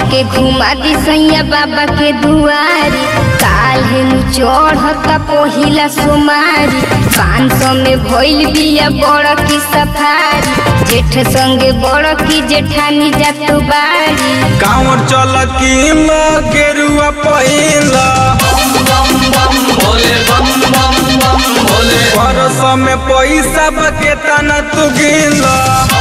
हमके घुमा दी सैया बाबा के दुआरी काल्हे नु चढ़ता पहिला सोमारी पाँच सौ में भइल बिया बड़ की सफारी जेठ संगे बड़ की जेठानी जातु बारी कांवर चल की गेरुआ पहिला परस में पैसा बके तना तू गिला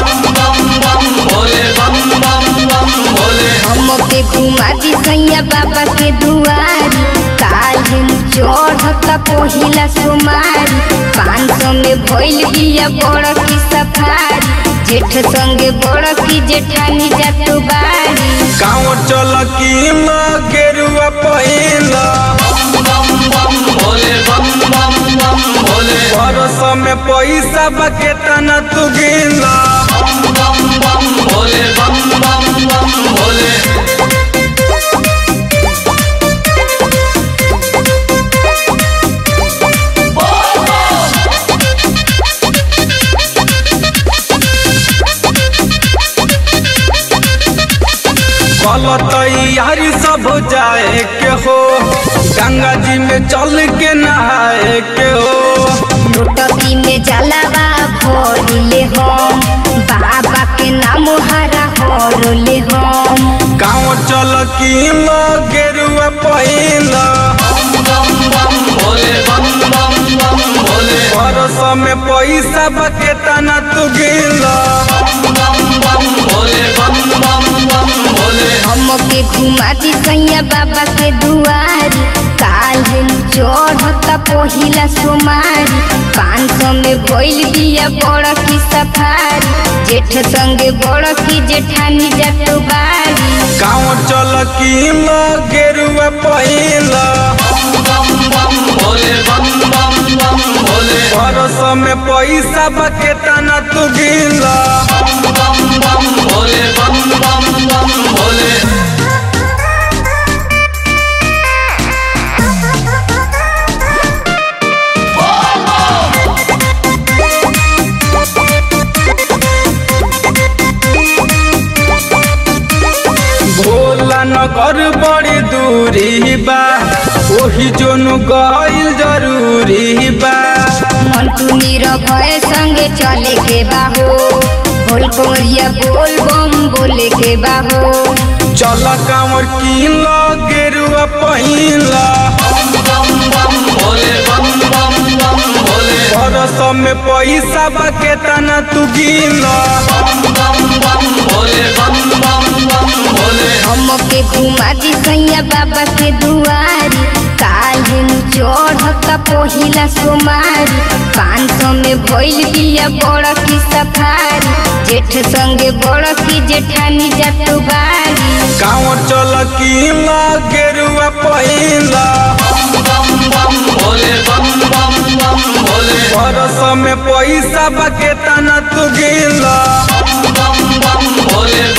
हमके घुमा दी सैया बाबा के दुआरी काल्हे नु चढ़ता पहिला सोमारी पाँच सौ में भइल बिया बड़ की सफारी जेठ संगे बड़ की जेठानी जातु बारी कांवर चल की गेरुआ पहिला परस में पैसा बके तना तू गिला कल तैयारी सब जाए के हो गंगा जी में चल के नहाए के हो लुटकी में जलावा भोरले हम बाबा के नाम हरा होरले हम गाँव चल की गेरुआ पहिला परस में पैसा बके तना तू गिला हमके घुमा दी सैया बाबा के दुआरी काल्हे नु चढ़ता पहिला सोमारी पाँच सौ में भइल बिया बड़ की सफारी जेठ संगे बड़ की जेठानी जातु बारी गाँव चल की गेरुआ पहिला परस में पैसा बके तना तू गिला भोला नगर बड़ी दूरी बा ओही जोनु गइल जरूरी बा मंटू नीरव भय संगे चले के बाहो बोल कोरिया बोल बम बोले के बाहो चल कांवर की गेरुआ पहिला परस में पैसा बके तना तू गिला हमके घुमा दी सैया बाबा के दुआरी काल्हे नु चढ़ता पहिला सोमारी पाँच सौ में भइल बिया बड़ की सफारी जेठ संगे बड़ की जेठानी जातु बारी कांवर चल की गेरुआ पहिला परस में पैसा बके तना तू गिला